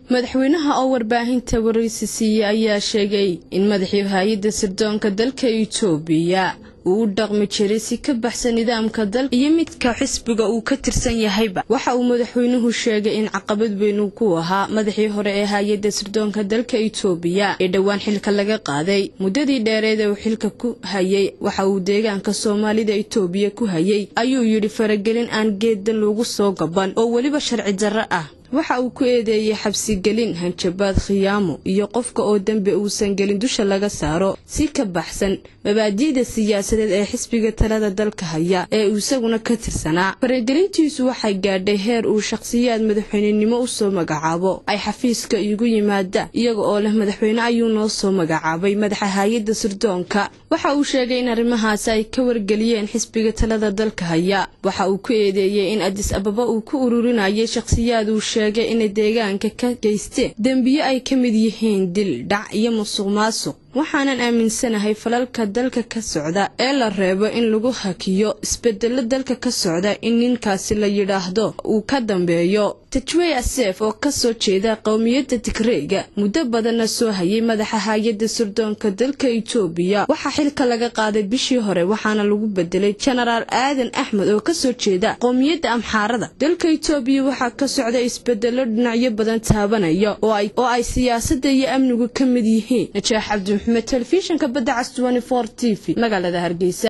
madaxweynaha oo warbaahinta waraysi siiyey ayaa sheegay in madaxii hay-adda sirdoonka dalka itoobiya uu u dhaqmi jiray si ka baxsan nidaamka dalka iyo midka xisbiga uu ka tirsan yahayba waxa uu madaxweynuhu sheegay in caqabad weyn uu ku ahaa madaxii hore ee hay-adda sirdoonka dalka itoobiya ee dhowaan xilka laga qaaday muddadii dheereed ee uu xilka ku hayay waxa uu deegaanka soomaalida itoobiya ku hayay ayuu yidhi faragelin aan geedan lagu soo gaban oo weliba sharci darro ah waxa uu ku eedeeyey xabsigelin hanjabaad khiyaamo iyo qofka oo dembi uusan gelin dusha laga saaro si ka baxsan mabaadi'da siyaasadeed ee xisbiga talada dalka haya ee uu isaguna ka tirsanaa faragelintiisu waxay gaadhay heer uu shakhsiyaad madaxweynenimo u soo magacaabo ay xafiiska igu yimaada iyaga oo leh madaxweyne ayuu noo soo magacaabay madaxa hay-adda sirdoonka waxa uu sheegay in arrimahaasi ay ka wargeliyeen xisbiga talada dalka haya waxa uu ku eedeeyey in adis ababa uu ku ururinayay shakhsiyaad uu sheegay inay deegaanka ka geysteen dembiyo ay ka mid yihiin dil dhac iyo musuq maasuq waxaanan aaminsanahay falalka dalka ka socda ee la reebo in lagu hakiyo isbedelo dalka ka socda in ninkaasi la yidhaahdo uu ka dambeeyo tajwey aseef oo kasoo jeeda qowmiyadda tigreyga muddo badanna soo hayay madaxa hay-adda sirdoonka dalka itoobiya waxaa xilka laga qaaday bishii hore waxaana lagu bedelay jenaraal aadan axmed oo kasoo jeeda qowmiyadda amxaarada dalka itoobiya waxaa ka socda isbedelo dhinacyo badan taabanaya oo ay siyaasadda iyo amnigu ka mid yihiin najaax cabdi maxamed telefishinka badda cas t v magaalada hargeysa